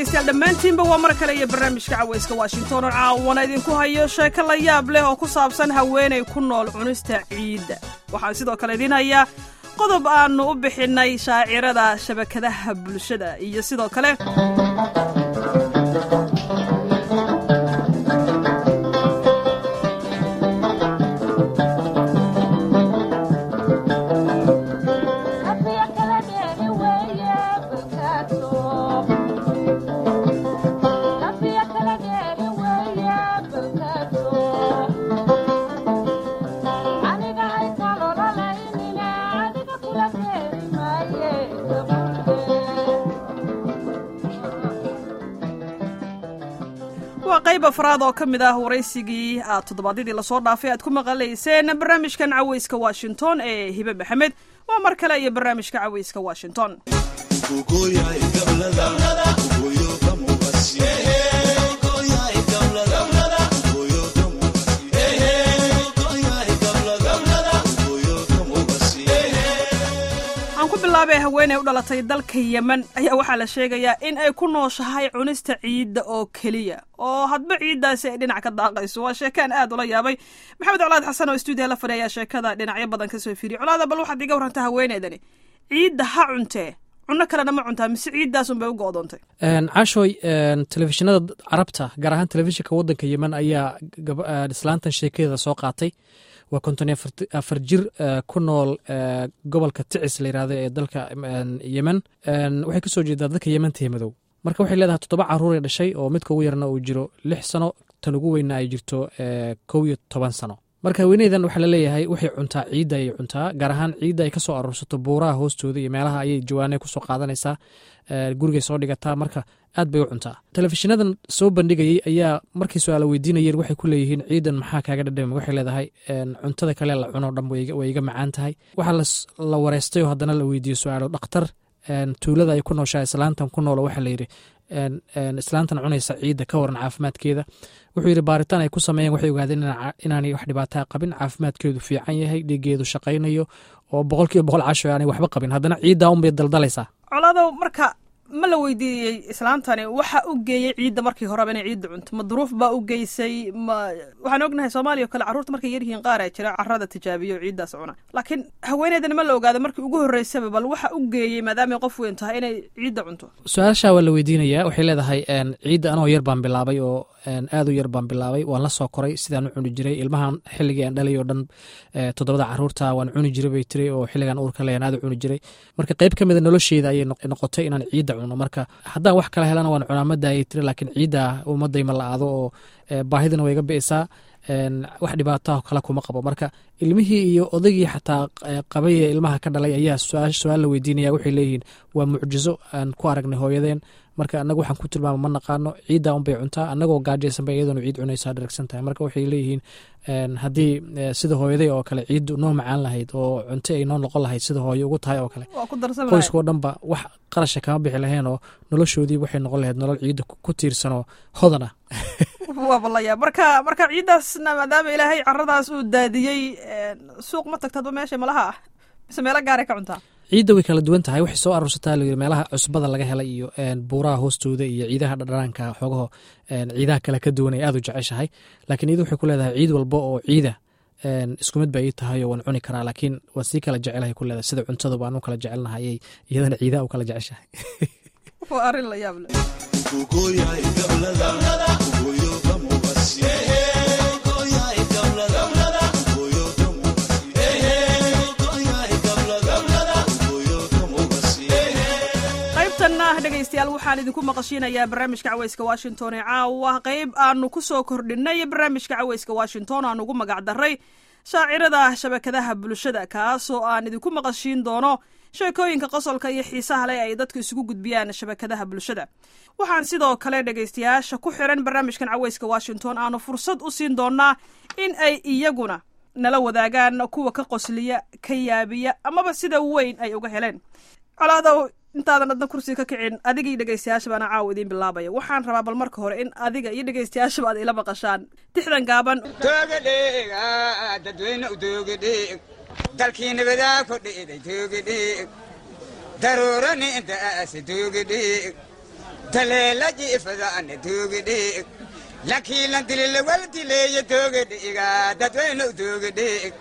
dhegaystayaal dhammaantiinba waa mar kale iyo barnaamijka cawayska washington oo caawana idinku hayo sheeko la yaab leh oo ku saabsan haweenay ku nool cunista ciidda waxaan sidoo kale idiin hayaa qodob aannu u bixinnay shaacirada shabakadaha bulshada iyo sidoo kale waa qayb afraad oo ka mid ah waraysigii aad toddobaadyadii lasoo dhaafay aad ku maqalayseen barnaamijkan cawayska washington ee hibe maxamed waa mar kale iyo barnaamijka cawayska washington aan ku bilaabay haweeney u dhalatay dalka yemen ayaa waxaa la sheegayaa in ay ku nooshahay cunista ciidda oo keliya oo hadba ciiddaasi ay dhinac ka daaqayso waa sheekaan aad ula yaabay maxamed colaad xasan oo stuudiya la fadhiya ayaa sheekada dhinacyo badan ka soo fiiriyay colaada bal waxaad iga warrantaa haweeneydani ciidda ha cuntee cunno kalena ma cuntaa mise ciiddaasun bay u go'doontay caashooy telefishinada carabta gaar ahaan telefishinka waddanka yemen ayaa islaantan sheekadeeda soo qaatay waa konton iyo afar jir ku nool gobolka ticis la yirahdo ee dalka yemen waxay kasoo jeedaa dadka yementa madow marka waxay leedahay toddoba caruur ay dhashay oo midka ugu yarna uu jiro lix sano tan ugu weynna ay jirto kow iyo toban sano marka haweeneydan waxaa laleeyahay waxay cuntaa ciidda ayay cuntaa gaar ahaan ciidda ay kasoo aruursato buuraha hoostooda iyo meelaha ayay jawaane kusoo qaadanaysaa gurigay soo dhigataa marka aad bay u cuntaa telefishinadan soo bandhigayey ayaa markii su-aala weydiinayeen waxay ku leeyihiin ciidan maxaa kaaga dhadhami waxay leedahay cuntada kale la cuno dhan way iga macaan tahay waxaa la wareystay oo haddana la weydiiye su-aalo dhakhtar tuulada ay ku nooshaa islaantan ku noolo waxaa layidhi islaantan cunaysa ciidda ka waran caafimaadkeeda wuxuu yidhi baaritaan ay ku sameeyeen waxay ogaadeen inaanay wax dhibaataa qabin caafimaadkeedu fiican yahay dhiigeedu shaqaynayo oo boqol kiiba boqol casho aanay waxba qabin haddana ciiddaa unbay daldalaysaa colaado marka ma la weydiiyey islaantani waxa u geeyey ciidda markii horeba inay ciidda cunto ma duruuf baa u geysay ma waxaan ognahay soomaaliya o kale carruurta markay yaryihiin qaar ee jira carrada tijaabiyo o ciiddaas cuna laakiin haweeneydani ma la ogaada markii ugu horreysaba bal waxa u geeyey maadaamay qof weyn tahay inay ciidda cunto su-aashaa waa la weydiinayaa waxay leedahay ciidda anoo yar baan bilaabay oo aad u yar baan bilaabay waan la soo koray sidaan u cuni jiray ilmahan xilligii aan dhalay oo dhan toddobada caruurta waan cuni jiray bay tiri oo xilligan uurka leyan aad u cuni jiray marka qayb ka mida nolosheeda ayay noqotay inaan ciidda cuno marka haddaan wax kala helana waan cunaa madda ayay tiri laakiin ciidda ummadayma la-aado oo baahidana way iga bi'isaa wax dhibaataho kale kuma qabo marka ilmihii iyo odaygii xataa qabay ee ilmaha ka dhalay ayaa su-aal la weydiinaya waxay leeyihiin waa mucjizo aan ku aragnay hooyadeen marka anagu waxaan ku tilmaama ma naqaano ciiddaa unbay cuntaa anagoo gaajaysanba iyadoona ciid cunaysaa dharagsan tahay marka waxay leeyihiin haddii sida hooyaday oo kale ciiddu noo macaan lahayd oo cunto ay noo noqon lahayd sida hooyo ugu tahay oo kale qoyskao dhanba wax qarasha kama bixi laheen oo noloshoodii waxay noqon lahayd nolol ciidda ku tiirsanoo hodan ah waaba la yaab marka marka ciiddaasna maadaama ilaahay caradaas uu daadiyey suuq ma tagtadba meesha malaha ah mise meelo gaaray ka cuntaa ciidda way kala duwan tahay waxay soo aruursataa layiri meelaha cusbada laga helay iyo buuraha hoostooda iyo ciidaha dhadhanaanka xoogaho ciidaha kale ka duwan ay aad u jeceshahay laakiin iyada waxay ku leedahay ciid walba oo ciida isku mid ba ii tahay oo waan cuni karaa laakiin waa sii kala jecelahay ku leedahay sida cuntada baan u kala jecelnahay iyadana ciidaha u kala jeceshahay waa arrin la yaab leh dhegaystayaal waxaan idinku maqashiinayaa barnaamijka cawayska washington ee caawa qayb aanu ku soo kordhinay barnaamijka cawayska washington aan ugu magac daray shaacirada shabakadaha bulshada kaasoo aan idinku maqashiin doono sheekooyinka qosolka iyo xiisaha leh ay dadku isugu gudbiyaan shabakadaha bulshada waxaan sidoo kale dhegaystayaasha ku xiran barnaamijkan cawayska washington aanu fursad u siin doonaa in ay iyaguna nala wadaagaan kuwa ka qosliya ka yaabiya amaba sida weyn ay uga heleen colaadow intaadan adna kursiga ka kicin adigii dhegaystayaasha baana caawa idiin bilaabaya waxaan rabaa bal marka hore in adiga iyo dhegaystayaashaba aad ila maqashaan tixdan gaaban togadheeg dadweyne u togadheeg dalkii nabadaa ku dhiiday togadheeg daruurani intaas togadheeg taleela jiifadaana doogidhiig lankiilan dililawal dileeya doogidhiiga dadweynu doogidhiig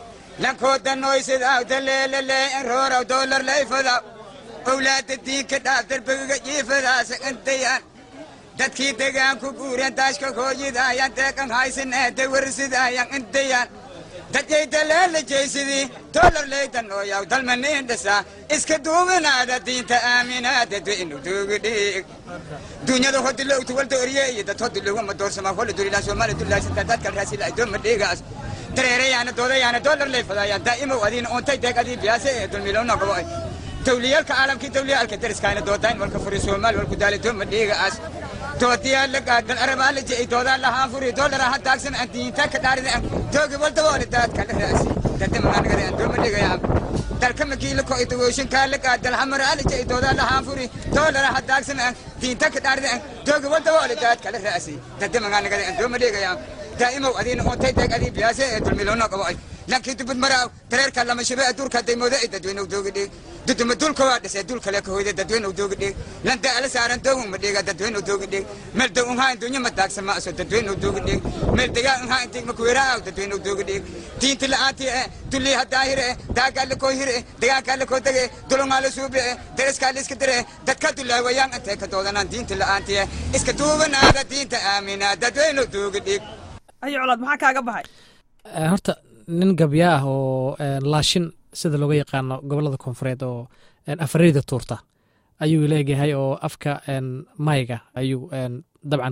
lankoodannoysidaw taleelalee rooraw doolar layfadaw owlaada diinka dhaaf darbagiga jiifadaasa intayaan dadkii degaanku guureen daashka hooyidaayan deeqan haysanee dawarsidaayan intayaan dadyay daleela jeysidii doolar leydanooyaw dalmaniin dhisaa iska duubinaada diinta aaminaa dadweynu doogidhiig dunyada hodilowtu waldooriye iyo dad hodilowama doorsama hola durilaan soomaali dulaasanta dadkal raasila adooma dhiigaas dareerayaana doodayaana doolar leyfadaayaan daa'imow adiina uuntay deeq adii biyaase ee dulmilowna gobo'ay dawliyaalka caalamkii dawliyaalka dariskaayna doodayn walka furi soomaali walku daali dooma dhiigaas doodiyaa la gaadal arabaa la jey doodaa lahaan furi doolara ha taagsan aan diinta ka dhaarida aan doogi waldaboole daadka la raasi dadamanaanagada aan dooma dhigayaa dalka makiila ko idawooshinkaa la gaadal hamaraa la jey doodaa lahaan furi doolara ha taagsan aan diinta ka dhaarida aan doogi waldaboole daadka la raasi dadamanaanagada aan dooma dhigayaa daa'imow adiina uuntay deeg adii biyaase ee dulmiloona qabo'ay lankii dubad maraaw dareerka lama shabe aduurka daymooda ay dadweynow doogi dhiig duduma dulka waa dhisay dul kale ka hoyda dadweynow doogi dhiig landa ala saaran doogum ma dhiiga dadweynow doogi dhiig meel dow unhaa dunya ma daagsan ma aso dadweynow doogi dhiig meel degaa unhaa intiig ma kuweeraaw dadweynow doogi dhiig diinti la'aantii eh dullii haddaahire eh daagaa la koo hire eh degaankaa la koo dege dulungaa la suubi eh dariskaa la iska dire eh dadka dullaawayaan intay ka doodanaan diinti la'aantii eh iska duubanaada diinta aaminaa dadweynow doogi dhiig ayo colaad maxaa kaaga baxay horta nin gabya ah oo laashin sida looga yaqaano gobolada koonfureed oo afareyda tuurta ayuu leeyahay oo afka mayga ayuu dabcan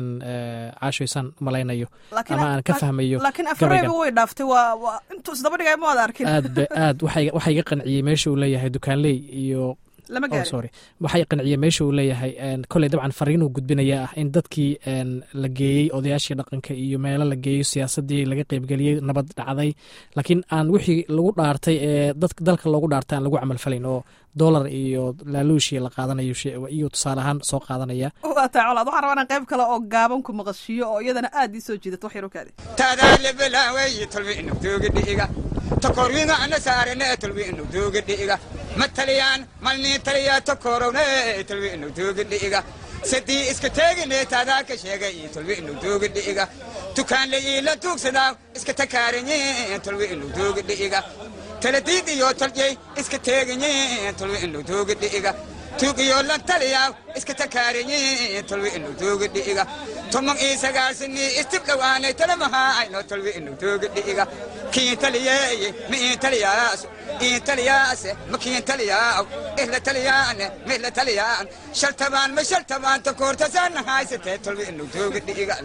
caashoysan malaynayo ama aan ka fahmayo laakiin afareyba way dhaaftay waa waa intuu isdaba dhigay ma wada arkin aad ba aad waxaa iga qanciyey meesha uu leeyahay dukaanley iyo lama gaari sorry waxay qanciyey meesha uu leeyahay koley dabcan fariinuu gudbinaya ah in dadkii la geeyey odayaashii dhaqanka iyo meelo la geeyo siyaasadii laga qeybgeliyey nabad dhacday laakiin aan wixii lagu dhaartay ee dalka loogu dhaartay aan lagu camalfalayn oo dolar iyo laaluushii la qaadanayo iyo tusaale ahaan soo qaadanaya waa tahay colaad waxaan rabaa inaan qayb kale oo gaaban ku maqashiiyo oo iyadana aad ii soo jiidato wax yar u kaadi tadaa lebalaaweyi tolwi inuu dooga dhiiga tokorwiga ana saarane tolwi inuu dooga dhiiga ma taliyaan malnii taliyaa tokorowne tolwi inuu dooga dhiiga sadii iska teegine tadaa ka sheega iyo tolwi inuu dooga dhiiga tukaanle iila tuugsadaa iska takaaranyi tolwi inuu dooga dhiiga taladiid iyo toljey iska teeganyi tolwi inuu dooga dhiiga tuug iyo lan taliyaa iska takaaranyi tolwi inuu dooga dhiiga tomon ii sagaalsini istib dhowaanay talamahaa ayno tolwi inuu dooga dhiiga kiin taliyeeye ma iin taliyaas iin taliyaase ma kiin taliyaaw ihla taliyaane ma ihla taliyaan shaltabaan ma shaltabaan takoortasaana haysatee tolwi inuu dooga dhiiga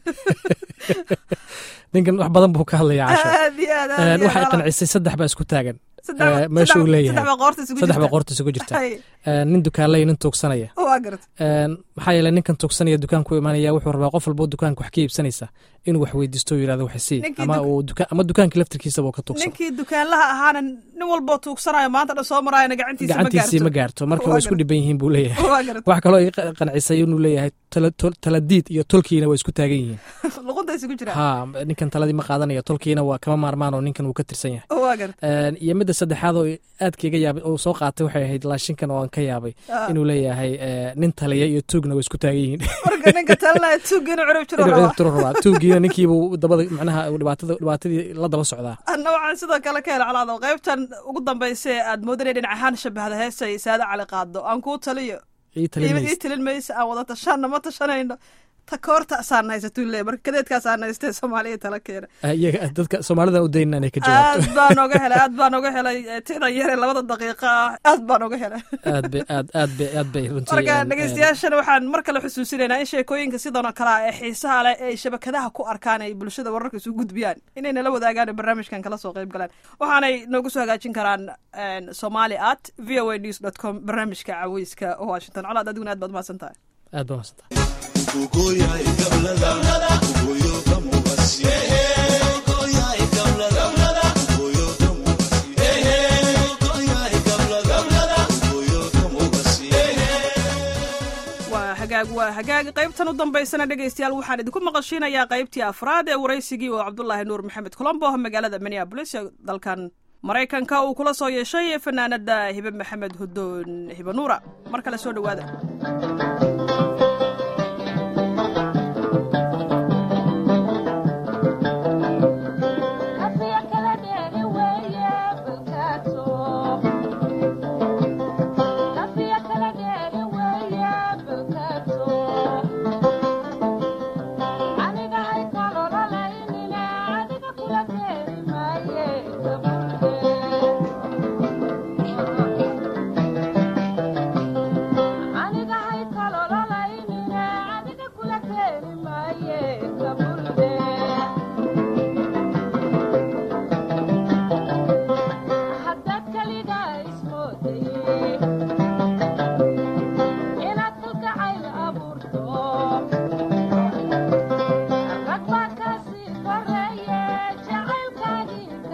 ninkan wax badan buu ka hadlaya casho aad iyo aad aad iyo waxay aad. qancisay saddex baa isku taagan Saddex- Eh, meesha uu saddex- leeyahay saddex baa qoorta isugu saddex baa jirta. qoorta isugu jirta Hay, Eh, nin dukaanley nin tuugsanaya waa garata Een, maxaa yeelay ninkan tuugsanaya dukaanku imaanaya wuxuu rabaa qof walboo dukaanka wax ka iibsanaysa inuu wax weydiisto oo yidhahdo wax sii Ninkii ama duk- uu duka ama dukaanka laftirkiisaba uu ka tuugsado ninkii dukaanlaha ahaana nin walboo tuugsanayo maanta dhan soo maraayana gacantiisa ma gacantiisii ma gaarto gaarto marka Waa waa isku garad. dhiban yihiin buu leeyahay waa garata wax kaloo iga qa- qancisay inuu leeyahay tala- tol- taladiid iyo tolkiina waa isku taagan yihiin luqunta isugu jira ha ninkan taladii ma qaadanayo tolkiina waa kama maarmaan oo ninkan wuu ka tirsan yahay waa garata Een, iyo midda saddexaad oo aadka iga yaabay oo soo qaatay waxay ahayd laashinkan oo aan ka yaabay Ah. inuu leeyahay eh, nin taliya iyo tuugna waa isku taagan yihiin marka ninka talinaya tuugga inuu curub jiro inuu raba ciribtiro rabaa tuugiina ninkiibuu dabada macnaha dhibaatada dhibaatadii la daba socdaa anna waxaan sidoo kale ka hela calaado qaybtan ugu dambaysa ee aad moodanay dhinac ahaan shabahda heesay saada cali qaado aan kuu taliyo ii ii talinaysa ii talin maysa aan wada tashanna ma tashanayno ta koortaasaan haysatuu leeyahay marka kadeedkaasaan haystee soomaaliya tala keena Ah, iyaga dadka soomaalida u daynin inay ka jawaabto aad baan oga helay aad baan oga helay eh, tidan yare labada daqiiqa ah aad baan oga helay aad bay aad aad bay aad bay runtii marka een, een, dhegeystayaashana waxaan mar kale xusuusinaynaa in sheekooyinka sidan oo kale ah ee xiisaha leh ee shabakadaha ku arkaan ay bulshada wararka isu gudbiyaan inay nala wadaagaan oo barnaamijkan kala soo qayb galaan waxaanay noogu soo hagaajin karaan somali at v o a news dot com barnaamijka caweyska washington colaad adiguna aad baad mahadsan tahay aad baa mahadsantahay waa hagaag waa hagaag qaybtan u dambaysana dhegaystayaal waxaan idinku maqashiinayaa qaybtii afraad ee waraysigii oo cabdulaahi nuur maxamed colombo magaalada minneabolis ee dalkan maraykanka uu kula soo yeeshay fanaanada hibe maxamed hudoon hibe nuura mar kale soo dhowaada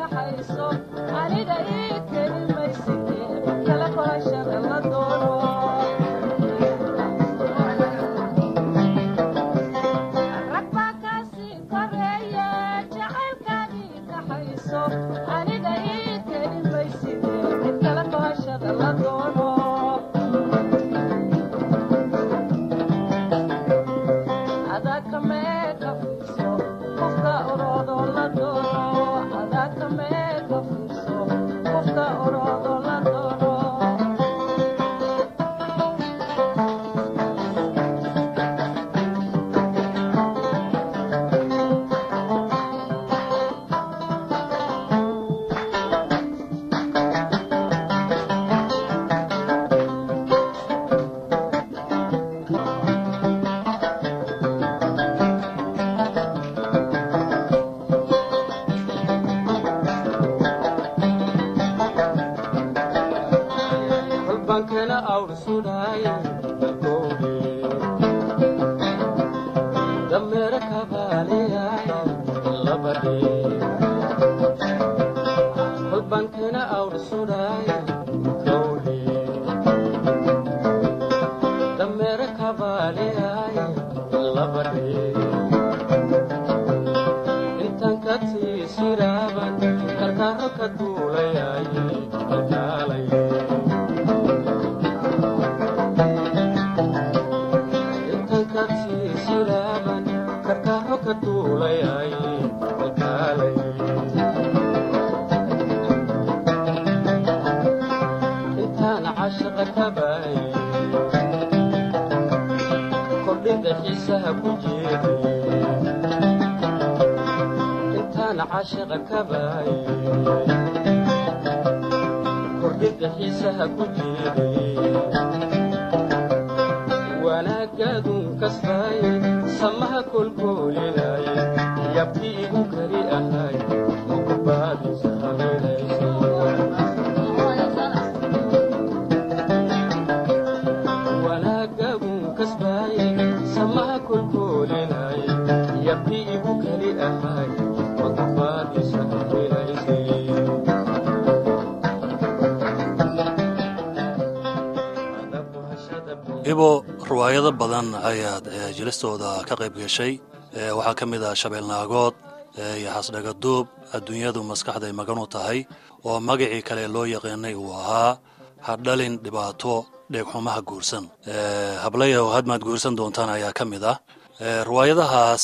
ibo riwaayado badan ayaad jilistooda ka qayb gashay waxaa ka mid ah shabeelnaagood iyo xasdhagaduub adduunyadu maskaxday magan u tahay oo magacii kale loo yaqiinay uu ahaa hadhalin dhibaato dheegxumaha guursan hablayow hadmaad guursan doontaan ayaa ka mid ah riwaayadahaas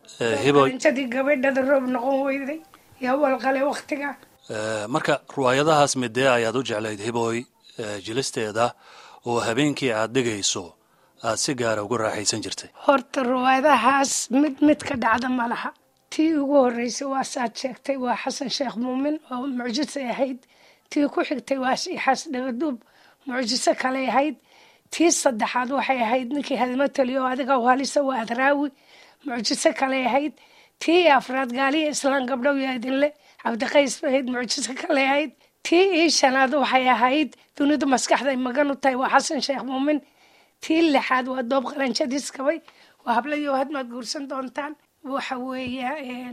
intadii gabadhada roob noqon weyday yaa walqale wakhtiga marka riwaayadahaas midee ayaad u jeclayd hiboy jilisteeda oo habeenkii aad dhigayso aad si gaara uga raaxaysan jirtay horta riwaayadahaas mid mid ka dhacda ma laha tii ugu horreysay waa saad sheegtay waa xasan sheekh muumin oo mucjisay ahayd tii ku xigtay waa shiixaas dhagaduub mucjiso kaley ahayd tii saddexaad waxay ahayd ninkii hadimo taliyo oo adiga halisa waa adraawi mucjiso kaley ahayd tii afraad gaaliya islaan gabdhow yaa idinle cabdiqays bay ahayd mucjiso kaley ahayd tii ii shanaad waxay ahayd dunidu maskaxday magan u tahay waa xasan sheekh muumin tii lixaad waa doob qalanjadiis kabay waa hablayo hadmaad guursan doontaan waxa weeya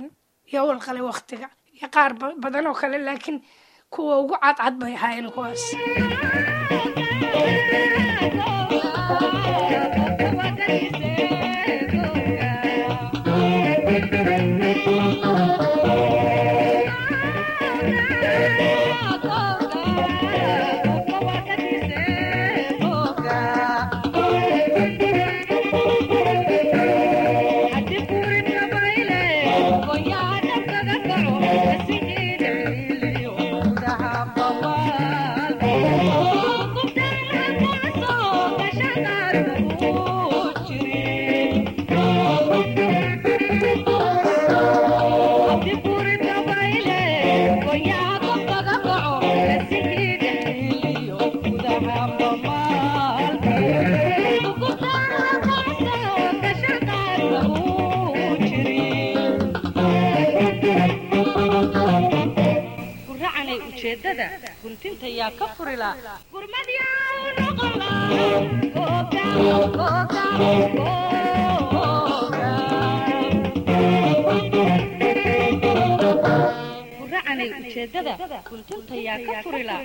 yowal qale waktiga iyo qaar badan oo kale laakiin kuwa ugu cadcad bay ahaayeen kuwaas guntinta yaa ka furila waxaanay ujeeddada guntinta yaa ka furila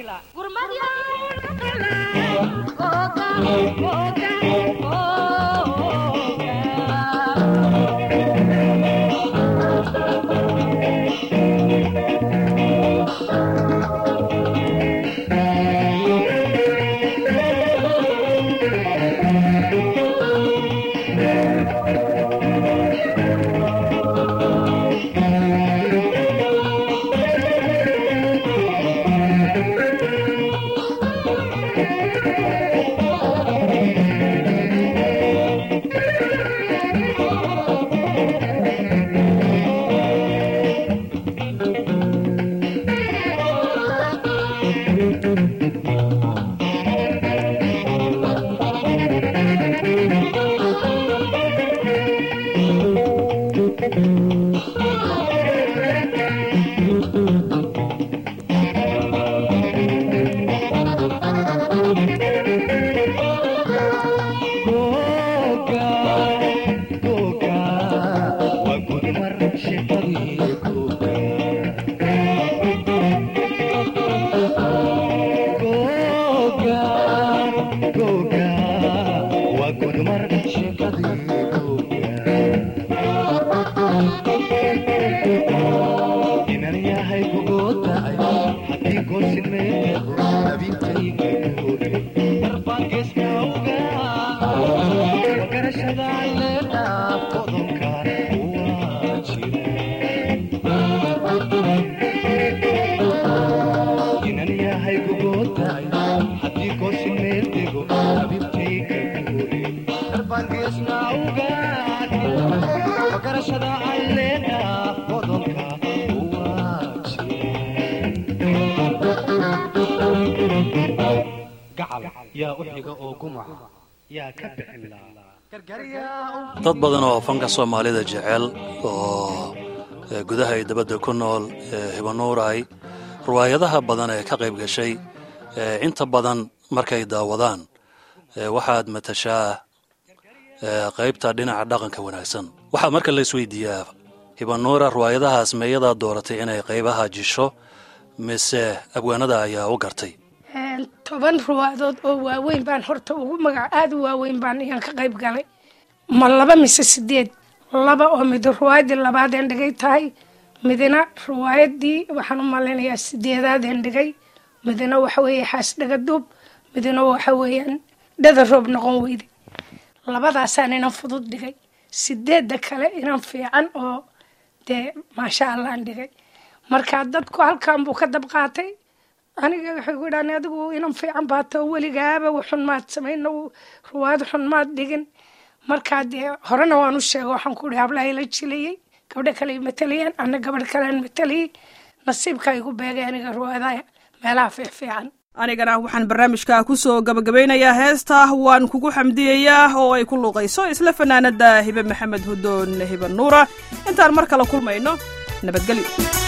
dad badan oo fanka soomaalida jecel oo gudaha iyo dabadda ku nool hibanuuray riwaayadaha badan ee ka qayb gashay inta badan markay daawadaan waxaad matashaa qaybta dhinaca dhaqanka wanaagsan waxaa marka la isweydiiyaa hibanuura riwaayadahaas meeyadaa dooratay inay qaybaha jisho mise abwaanada ayaa u gartay toban ruwaadood oo waaweyn baan horta ugu magac aada u waaweyn baan iyaan ka qayb galay ma laba mise sideed laba oo mid ruwaayadii labaadeen dhigay tahay midna ruwaayadii waxaan u malaynayaa sideedaadeen dhigay midna waxa weeye xaas dhagaduub midna waxa weeyaan dhada roob noqon weyde labadaasaan inan fudud dhigay sideedda kale inan fiican oo dee maasha allahan dhigay marka dadku halkan buu ka dab qaatay aniga waxay ku idhaan adigu inan fiican baato weligaaba waxun maad samayno ruwaad xun maad dhigin markaa dee horena waan u sheega waxaan ku ihi hablahay la jilayey gabdho kale matalayeen ana gabadh kalean matalayey nasiibka igu beegay aniga ruwaadaha meelaha fiicfiican anigana waxaan barnaamijka ku soo gabagabeynayaa heesta waan kugu xamdiyayaa oo ay ku luuqayso isla fanaanada hibe maxamed hudoon hibe nuura intaan mar kale kulmayno nabadgelyo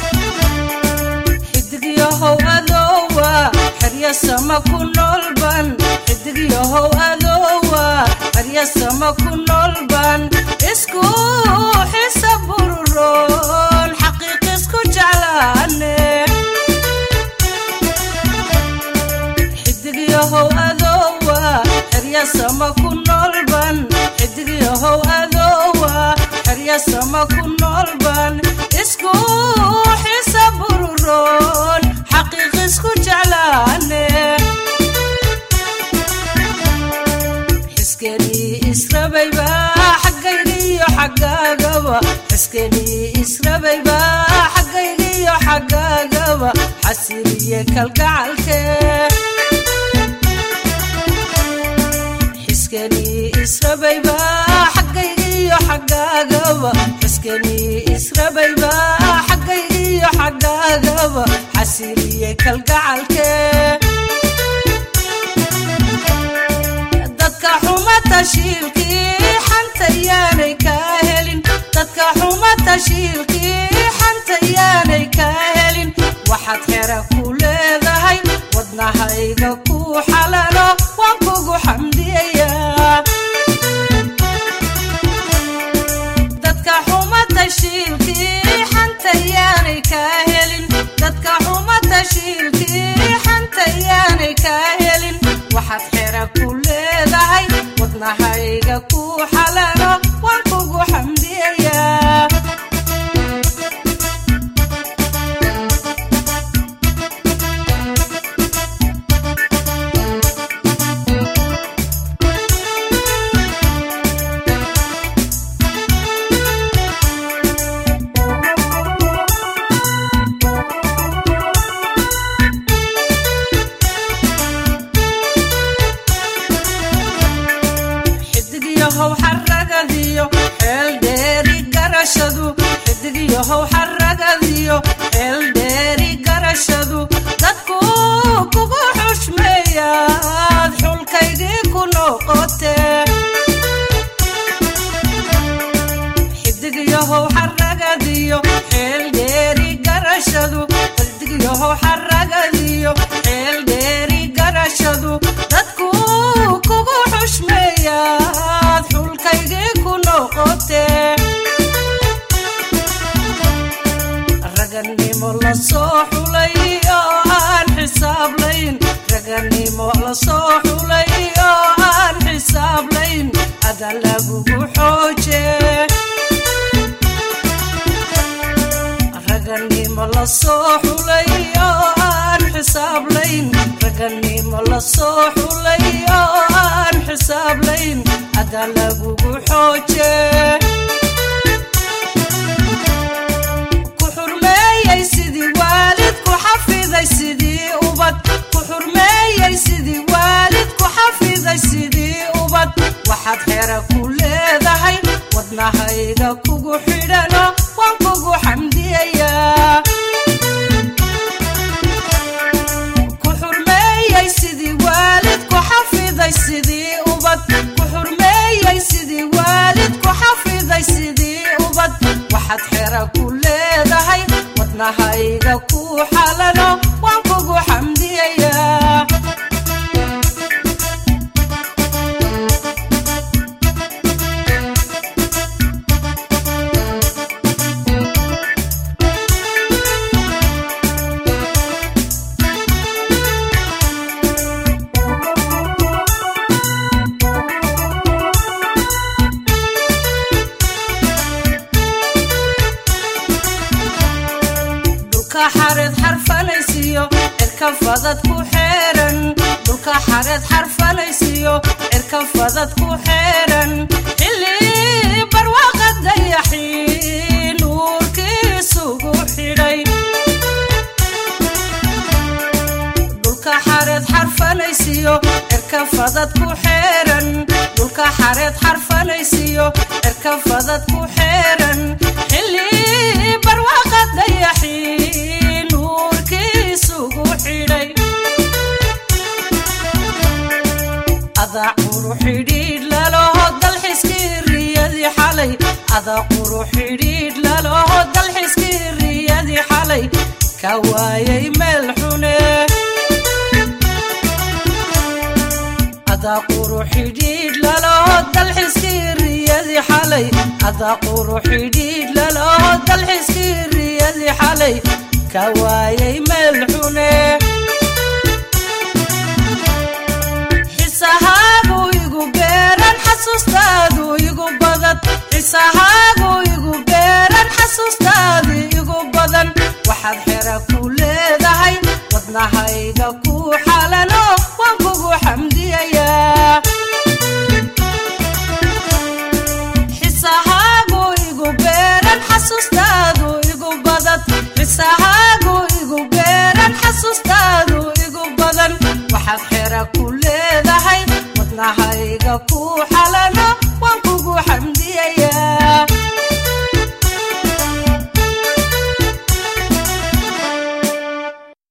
xidigyahow adoowa xeryasama ku noolban xidigyahow adoowa xeryasama ku noolban isku xisa bururoon xaqiiq isku jeclaane xidigyahow adoowa xeryasama ku noolban xidigyahow adoowa xeryasama ku noolban isku xisa bururoon xaqiiq isku jeclaane xiskenii israbayba xaggaygiyo xaggaagaba xiskenii israbayba xaggaygiyo xaggaagaba xasiliye kalgacalke xiskenii israbayba xaggaygiyo xaggaagaba xiskenii israbayba xaggaygiyo xaggaagaba xasiliye kalgacalke dadka xuma tashiilkii xanta yaanay kaa helin dadka xuma tashiilkii xanta yaanay kaa helin waxaad xera ku leedahay wadnahayga ku xalalo waan kugu xamdiyayaa dadka xuma tashiilkii xanta yaanay kaa helin dadka raganimo la soo xulay oo aan xisaablayn raganimo la soo xulay oo aan xisaablayn ada lagugu xooje raganimo la soo xulay oo aan xisaablayn raganimo la soo xulay oo aan xisaablayn ada lagugu xooje ku xurmeeyey sidii waalid ku xafiday sidii ubad ku xurmeeyey sidii waalid ku xafiday sidii ubad waxaad xera ku leedahay wadnahayga kugu xidhano waan kugu xamdiyayaa ku xurmeeyey sidii waalid ku xafiday sidii ubad ku xurmeeyey sidii waalid ku xafiday sidii ubad waxaad xera ku leedahay wadnahayga ku xalano waan kugu xamdiyayaa dhulka xareed xarfanaysiyo cirka fadad ku xeeran dhulka xareed xarfanaysiyo cirka fadad ku xeeran xilli barwaaqa dayaxii nuurkiisugu xidhay dhulka xareed xarfanaysiyo cirka fadad ku xeeran dhulka xareed xarfanaysiyo cirka fadad ku xeeran xilli barwaaqa dayaxii nuurkiisugu xidhay adaa quru xidhiidh laloho dalxiskii riyadii xalay adaa quru xidhiidh laloho dalxiskii riyadii xalay ka waayay meel xune adaa quru xidhiidh laloho dalxiskii riyadii xalay adaa quru xidhiidh laloho dalxiskii riyadii xalay ka waayay meel xune xisahaagu igu beeran xasuustaadu igu badan xisahaagu igu beeran xasuustaadu igu badan waxaad xera ku leedahay wadnahayga ku xalano waan kugu xamdiyayaa xisahaagu igu beeran xasuustaadu igu badan xisahaagu igu beeran xasuustaadu igu badan waxaad xera ku leedahay wadnahayga ku xalano waan kugu xamdi